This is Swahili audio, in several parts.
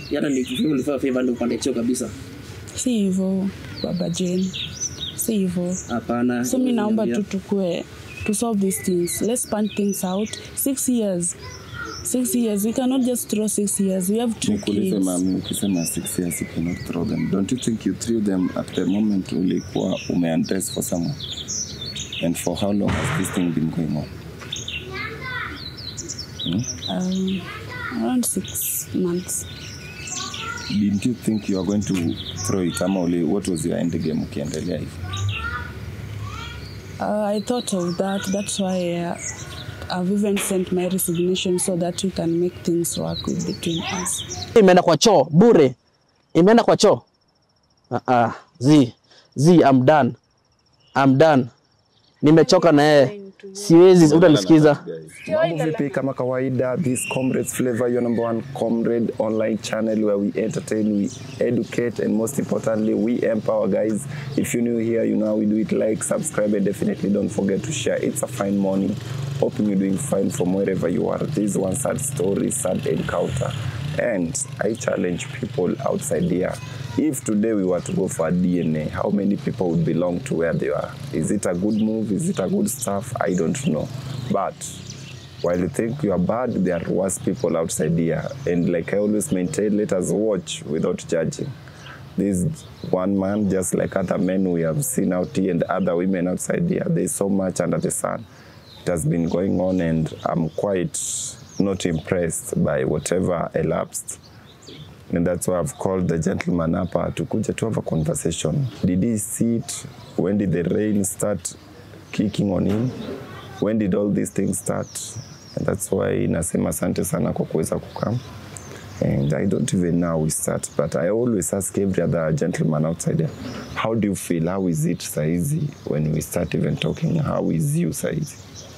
hata ni ulifaa favor ndio upande cheo kabisa si hivyo baba Jane, si hivyo. hapana So mi naomba tu Niambia. tukue to solve these things. Let's span things out. Six years. Six years. We cannot just throw six years. We have two nikuulize kids. mami ukisema six years you cannot throw them don't you think you threw them at the moment ulikuwa umeundress for someone and for how long has this thing been going on Um, around six months. didn't you think you are going to throw it ama uli, what was your end game ukiendelea hivi Uh, I thought of that. That's why uh, I've even sent my resignation so that we can make things work with between us. imeenda kwa choo bure imeenda kwa choo uh -uh. z z I'm done I'm done nimechoka na yeye siwezi utanisikiza Mambo vipi? Kama kawaida, this Comrades Flavor, your number one comrade online channel where we entertain, we educate, and most importantly, we empower guys. If you're new here, you know how we do it. Like, subscribe, and definitely don't forget to share. It's a fine morning. Hoping you're doing fine from wherever you are. This is one sad story, sad encounter. And I challenge people outside here. If today we were to go for a DNA, how many people would belong to where they are? Is it a good move? Is it a good stuff? I don't know. But while you think you are bad, there are worse people outside here. And like I always maintain, let us watch without judging. This one man, just like other men we have seen out here and other women outside here, there's so much under the sun. It has been going on, and I'm quite not impressed by whatever elapsed. And that's why I've called the gentleman up to kuja to have a conversation. Did he see it? When did the rain start kicking on him? When did all these things start? And that's why nasema asante sana kwa kuweza kukam. And I don't even know how we start, but I always ask every other gentleman outside there, how do you feel? How is it saizi when we start even talking? How is you saizi?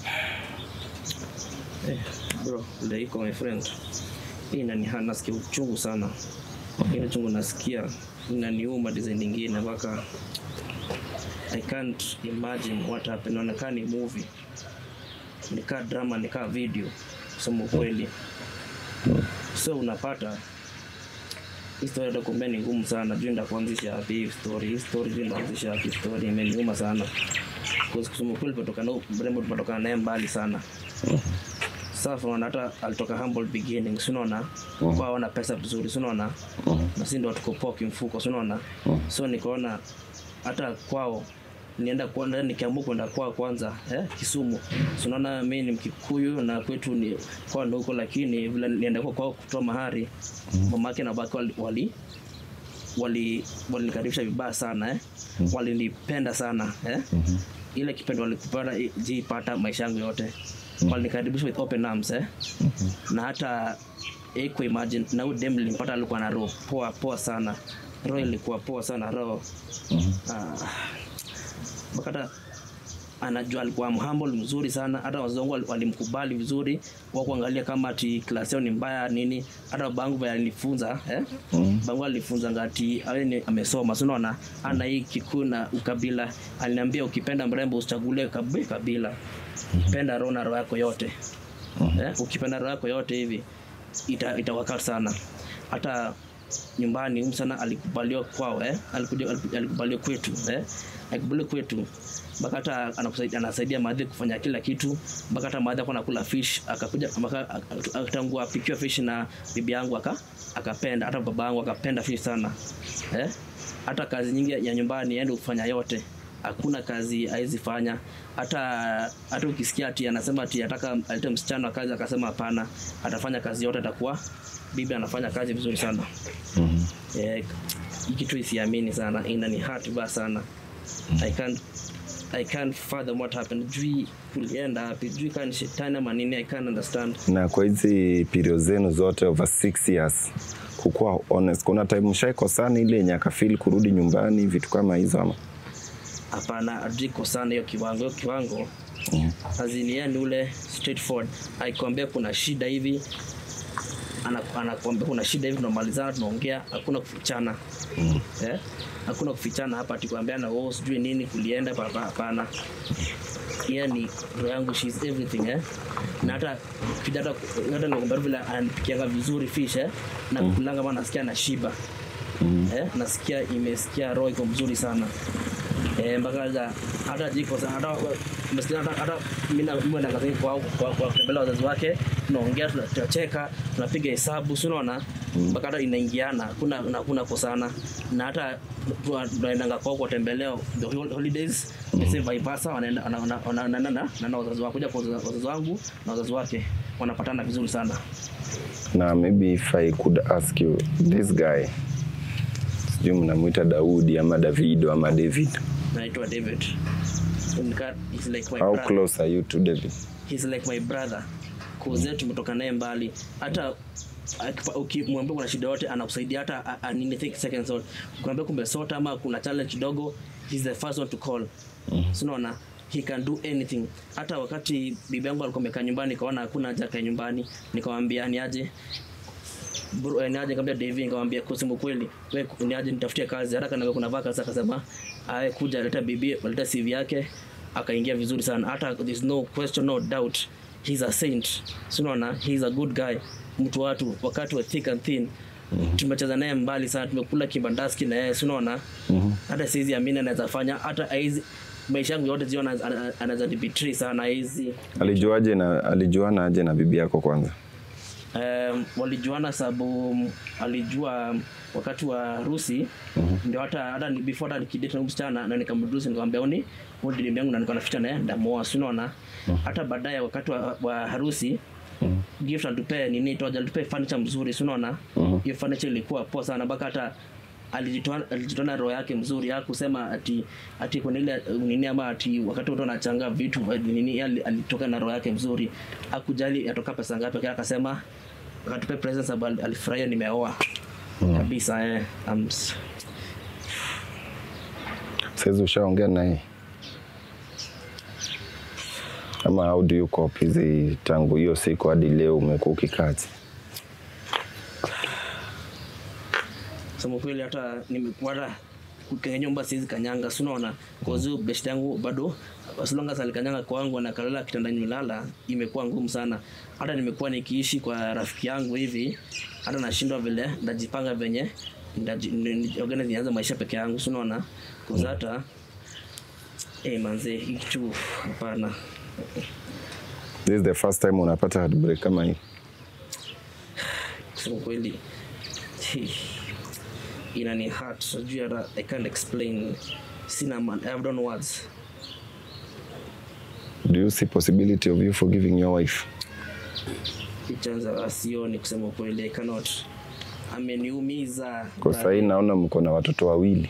Eh, bro ndio iko my friend hii inaniha nasikia uchungu sana ile chungu nasikia inaniuma design nyingine mpaka I can't imagine what happened inaonekana ni movie nikaa drama nikaa video kusema ukweli so unapata hii story atakuambia ni ngumu sana juu nda kuanzisha wapi hii story hii story juu ndaanzisha wapi story imeniuma sana Because kusema ukweli tumetoka na mrembo tumetoka naye mbali sana safi unaona hata alitoka humble beginning si unaona kwa wana pesa vizuri si unaona na si ndo tuko poa kimfuko si unaona so nikaona hata kwao nienda kwanza nikiamua kwenda kwao kwanza eh, Kisumu si unaona mimi ni Mkikuyu na kwetu ni kwao ndo huko lakini vile nienda kwa kwao kutoa mahari mamake na babake wali, wali wali walinikaribisha vibaya sana eh? walinipenda sana eh? ile kipendo walikupata jiipata maisha yangu yote walinikaribisha with open arms eh? na hata iko imagine na huyu dem nilimpata alikuwa na roho poa poa sana roho ilikuwa poa sana roho ah, mpaka hata anajua alikuwa humble mzuri sana hata wazazi wangu wali- walimkubali vizuri wa kuangalia kama ati klasi yao ni mbaya nini hata babangu vile alinifunza eh? babangu alinifunza ngati awe ni amesoma so unaona ana hii kikuu na ukabila aliniambia ukipenda mrembo usichagulie kabi- kabila penda roho na roho yako yote eh? ukipenda roho yako yote hivi ita, itawaka sana hata nyumbani huyu sana alikubaliwa kwao eh? Alikuja, aliku- alikubaliwa kwetu eh? alikubaliwa kwetu mpaka hata anakusaidia- anasaidia madhi kufanya kila kitu mpaka hata madhi akuwa nakula fish akakuja mpaka ak- ak- tangu apikiwa fish na bibi yangu aka akapenda hata baba yangu akapenda fish sana eh? hata kazi nyingi ya nyumbani aende kufanya yote hakuna kazi hawezi fanya hata hata ukisikia ati anasema ati ataka alete msichana wa kazi akasema hapana atafanya kazi yote atakuwa bibi anafanya kazi vizuri sana eh, hii kitu isiamini sana inani hurt baya sana i can't i can't fathom what happened jui kulienda wapi jui kani shetani ama nini i can't understand na kwa hizi period zenu zote over six years kukuwa honest kuna time mshaikosana ile yenye akafil kurudi nyumbani vitu kama hizo ama hapana ajiko sana hiyo kiwango hiyo kiwango Mhm. azini yeye ni ule straightforward aikwambia kuna shida hivi ana- anakuambia kuna shida hivi, tunamalizana, tunaongea, hakuna kufichana eh? Hakuna kufichana hapa, atikwambiana oh, sijui nini kulienda papa, hapana. Yeye ni roho yangu, she is everything eh? na hata kija hata hata nakwambia vile ananipikianga vizuri fish eh? na kulanga maana nasikia na shiba eh? nasikia imesikia roho iko mzuri sana eh, mpaka hata hata jiko sana hata umesikia hata hata mimi na mimi na kazini kwa kwa kwa kutembelea wazazi wake tunaongea tuna- tunacheka tunapiga hesabu si unaona mpaka hata inaingiana kuna na kuna kosana na hata tuna- tunaendanga kwao kuwatembelea the hol- holidays the same vice versa wanaenda wana- wana- wana- wanaenda na na na wazazi wako kuja kwa wazazi wazazi wangu na wazazi wake wanapatana vizuri sana na maybe if i could ask you this guy sijui mnamwita daudi ama davido ama david naitwa David Nika- he's like my how brother. close are you to david he's like my brother kuze tumetoka naye mbali hata akipa- ukimwambia kuna shida yote anakusaidia hata a- a- nini take seconds out ukiambia kumbe sota ama kuna challenge kidogo he's the first one to call so unaona he can do anything hata wakati bibi yangu alikuwa amekaa nyumbani nikaona hakuna haja akae nyumbani nikamwambia ni aje bro eh, ni aje nikamwambia David nikamwambia kusema kweli wewe ni aje nitafutie kazi haraka na kuna vaka sasa akasema aye kuja leta bibi leta CV yake akaingia vizuri sana hata there's no question no doubt he's a saint so unaona he's a good guy mtu watu wakati wa thick and thin tumecheza naye mbali sana tumekula kibandaski na yeye si unaona hata siwezi amini anaweza fanya hata haizi maisha yangu yote ziona anaweza nibetray sana hizi alijuaje na alijuana aje na bibi yako kwanza um, walijuana sababu mm, alijua wakati wa harusi ndio hata hata ni- before hata nikidate na huyu msichana na nikamruhusu nikamwambia oni huyu ndiye yangu na nilikuwa naficha naye ndamoa si unaona hata baadaye wakati wa, wa harusi gift alitupea nini toja alitupea furniture mzuri si unaona hiyo furniture ilikuwa poa sana mpaka hata alijitoa alijitoa na roho yake mzuri hakusema ati ati kuna ile uh, nini ama ati wakati watu wanachanga vitu uh, nini yeye ali- alitoka na roho yake mzuri hakujali atoka pesa ngapi lakini akasema akatupe presents sababu alifurahia nimeoa kabisa eh I'm s- saizi ushaongea naye ama how do you cope hizi tangu hiyo siku hadi leo umekuwa ukikazi sema kweli hata nimekuwa hata kwenye nyumba siwezi kanyanga si unaona kozi best yangu bado as long as alikanyanga kwangu na kalala kitanda nimelala imekuwa ngumu sana hata nimekuwa nikiishi kwa rafiki yangu hivi hata nashindwa vile ndajipanga venye ndaji- ni- ni- organize nianze maisha peke yangu si unaona kozi hata eh manze hii kitu hapana this is the first time unapata heartbreak kama hii kusema kweli inani hurt sijui hata i can't explain sina man i have done words do you see possibility of you forgiving your wife ichanza asioni kusema kweli i cannot ameniumiza kwa sahii naona mko na watoto wawili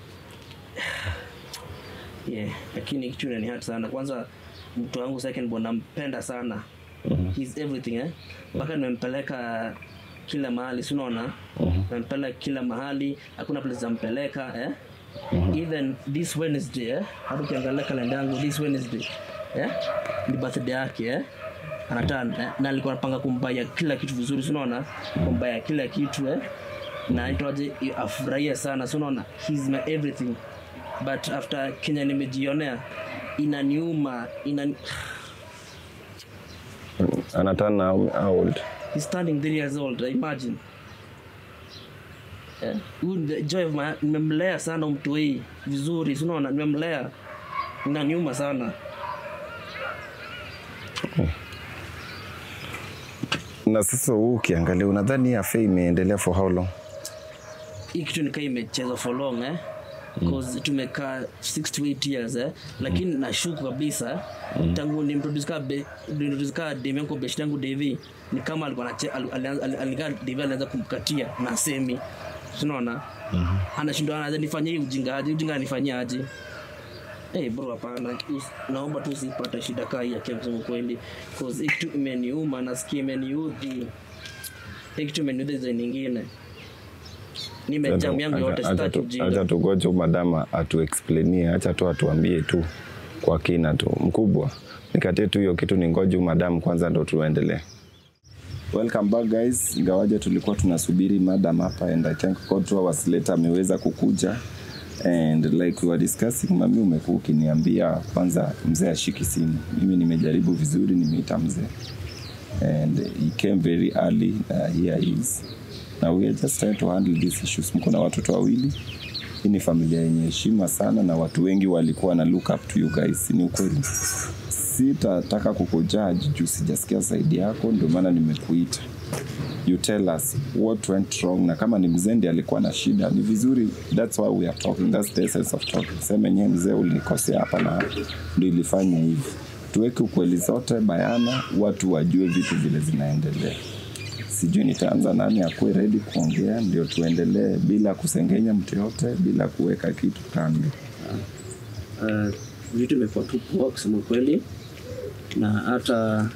yeah lakini kitu inani hurt sana kwanza mtu wangu second born nampenda sana he's everything eh mpaka nimempeleka kila mahali si unaona nampeleka kila mahali hakuna place zampeleka eh even this wednesday eh hata ukiangalia kalenda yangu this wednesday eh ni birthday yake eh anatana eh? na alikuwa anapanga kumbaya kila kitu vizuri si unaona kumbaya kila kitu eh na itoaje afurahia sana si unaona he's my everything but after kenya nimejionea inaniuma inani anatana how old he's standing three years old imagine Eh, huyu ni the joy of my nimemlea sana mtu hii vizuri si unaona nimemlea inaniuma sana na sasa huu ukiangalia unadhani hii affair imeendelea for how long hii kitu nikaa imecheza for long eh cause tumekaa 6 to 8 years eh lakini nashuku kabisa tangu nimproduce ka be- nimproduce ka demu yangu best yangu Devi ni kama alikuwa anache al- alianza- ali- alikaa Devi alianza kumkatia na semi unaona anashindwa anaanza nifanyie hii ujinga aje ujinga anifanyia aje Eh bro hapana Us- naomba tu usipate shida kaa hii ya Kenya kusema kweli cause hii kitu imeniuma nasikia imeniudhi hii kitu imeniudhi design nyingine nimejamu yangu yote Acha- acha sitaki tu- ujinga acha tugoje madama atuexplainie acha tu atuambie tu kwa kina tu mkubwa nikatie tu hiyo kitu ni ngoje madamu kwanza ndo tuendelee welcome back guys ingawaje tulikuwa tunasubiri madam hapa and i thank god two hours later ameweza kukuja and like we were discussing mami umekuwa ukiniambia kwanza mzee ashiki simu mimi nimejaribu vizuri nimeita mzee and he came very early uh, here he is now we are just trying to handle these issues mko na watoto wawili hii ni familia yenye heshima sana na watu wengi walikuwa na look up to you guys ni ukweli sitataka kukujaji juu sijasikia zaidi yako ndio maana nimekuita you tell us what went wrong na kama ni mzee ndiye alikuwa na shida ni vizuri that's why we are talking that's the essence of talking sema yenyewe mzee ulinikosea hapa na hapa ndio ilifanya hivi tuweke ukweli zote bayana watu wajue vitu vile zinaendelea sijui nitaanza nani akuwe ready kuongea ndio tuendelee bila kusengenya mtu yote bila kuweka kitu kando uh, vitu imekuwa tu poa kusema ukweli na hata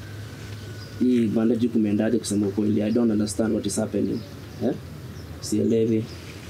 hii bandage kumeendaje kusema ukweli i don't understand what is happening eh? sielewi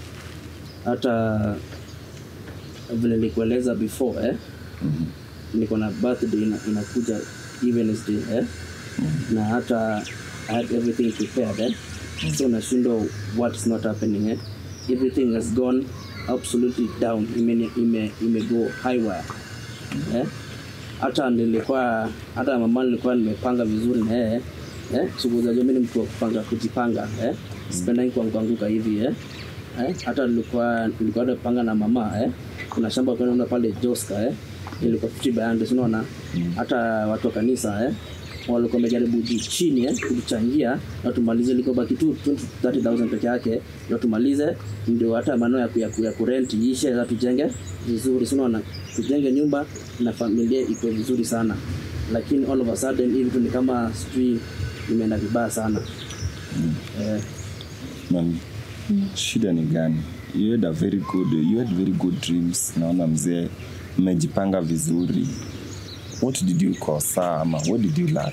hata vile nilikueleza before eh? niko na birthday ina, inakuja Wednesday eh? na hata I had everything prepared eh? so nashindwa what is not happening eh? everything has gone absolutely down ime, ime, ime go high wire eh? hata nilikuwa hata mama nilikuwa nimepanga vizuri na yeye eh? shughuli mimi ni mtu wa kupanga kujipanga eh? sipendangi kuanguka hivi eh? eh? hata nilikuwa nilikuwa nimepanga na mama eh? kuna shamba kwa naona pale Joska eh? ilikuwa 50 by 100 unaona hata watu wa kanisa eh? walikuwa wamejaribu juu chini eh, kutuchangia na tumalize liko baki tu 20 30000 peke yake ndio tumalize ndio hata maneno ya, ku- ya, ku- ya kurent ishe na tujenge vizuri si unaona tujenge nyumba na familia iko vizuri sana lakini all of a sudden hivi tu ni kama sijui imeenda vibaya sana eh, Man, shida ni gani you had a very good you had very good dreams naona mzee mmejipanga vizuri what did you kosa ama what did you learn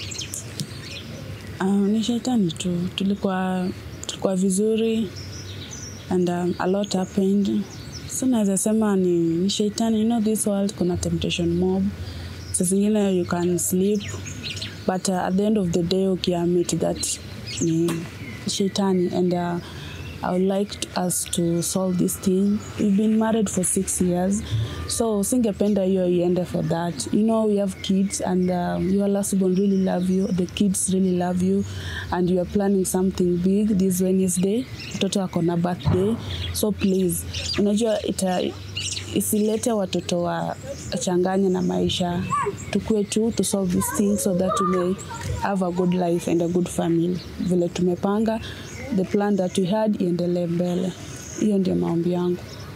Uh, ni shetani tu tulikuwa tulikuwa vizuri and um, a lot happened so naweza sema ni, ni shetani you know this world kuna temptation mob saa zingine you can sleep but uh, at the end of the day ukiamit that ni shetani and uh, I would like us to solve this thing. We've been married for six years, so singependa hiyo iende for that. You know, we have kids and um, your last born really love you, the kids really love you, and you are planning something big this Wednesday. Mtoto ako na birthday, so please, unajua ita isilete watoto wa changanye na maisha tukue tu to solve this thing so that we may have a good life and a good family vile tumepanga the plan that we had iendelee mbele hiyo ndio maombi yangu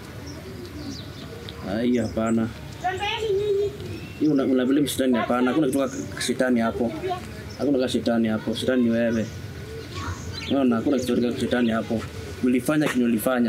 ah, hii hapana hii una, una blame shetani hapana hakuna kitu kama shetani hapo hakuna kama shetani hapo shetani ni wewe unaona hakuna kitu kama shetani hapo ulifanya kinyo ulifanya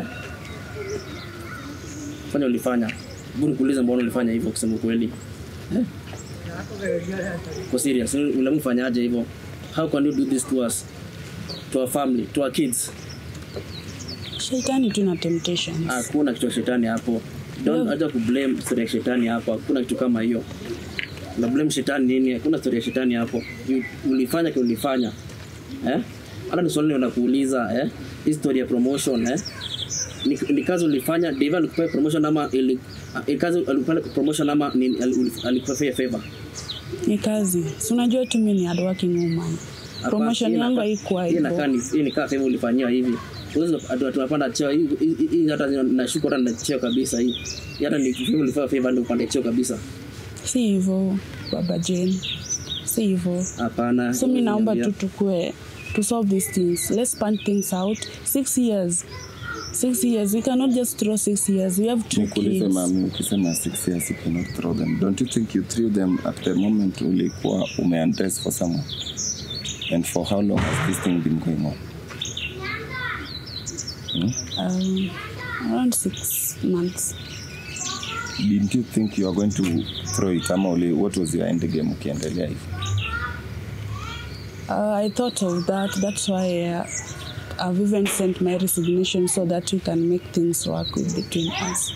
fanya ulifanya hebu nikuulize mbona ulifanya hivyo kusema ukweli eh? Kwa serious ulimfanyaje hivyo how can you do this to us to our family to our kids shetani tu na temptations hakuna kitu cha shetani hapo don't acha kublame story ya shetani hapo hakuna kitu kama hiyo na blame shetani nini hakuna story ya shetani hapo You- ulifanya kile ulifanya eh hata ni swali nakuuliza eh hii story ya promotion eh ni, ni kazi ulifanya Dave alikupea promotion ama ili ili kazi alikupea promotion ama ni alikupea favor ni kazi si unajua tu mi ni hardworking woman promotion Hii yangu inakaa- haikuwa hii inakaa hivyo ni- hii ni kaa favor ulifanyiwa hivi Unaweza atu- tunapanda cheo hii hii- hii hata nashuku hata na cheo kabisa hii Hii hata ni favor ulifanya favor ndio upande cheo kabisa si hivyo baba Jane si hivyo hapana so mi naomba tu Niambia. tukue to solve these things let's span things out six years six years we cannot just throw six years we have two nikuulize kids mami ukisema six years you cannot throw them don't you think you threw them at the moment ulikuwa umeundress for someone and for how long has this thing been going on um, around six months didn't you think you are going to throw it ama uli, what was your end game ukiendelea hivi Uh, I thought of that. That's why uh, I've even sent my resignation so that we can make things work with between us.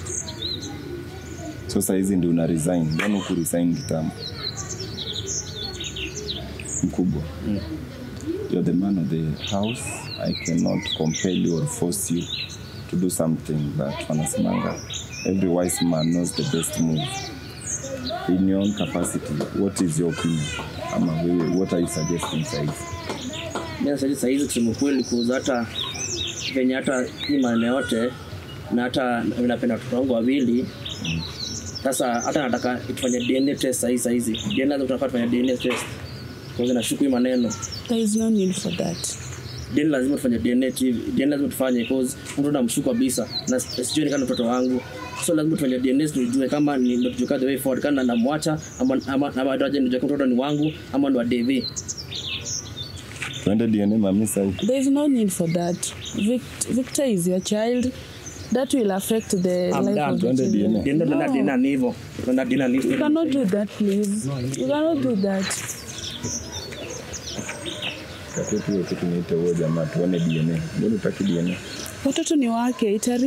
so sahizi ndi una resign mbona huku resign kitambo mkubwa you're the man of the house i cannot compel you or force you to do something that wanasemanga every wise man knows the best move in your own capacity what is your opinion ama wewe what are you suggesting saizi Mimi sasa saa hizi kusema kweli kuuza hata venye hata hii maneno yote na hata napenda watoto wangu wawili sasa hata nataka tufanye DNA test saa hizi saa hizi DNA lazima tunafaa tufanye DNA test kwa hiyo nashuku hii maneno There is no need for that. DNA lazima tufanye DNA tu hivi. DNA lazima tufanye because mtu namshuku kabisa na sijui ni kama mtoto wangu so lazima tufanye DNA tujue kama ni ndio tujue the way forward kama namwacha ama ama ama ndio ndio mtoto ni wangu ama ni wa Devi tuende dna mami sai There is no need for that. Vict- Victor is your child. That will affect the I'm life done. of the Tuende children. DNA. DNA na DNA ni hivyo na DNA ni You cannot do that, please. You cannot do that. katutu yote tunaite huo jamaa tuone dna mbona utaki dna Watoto ni wake. Itari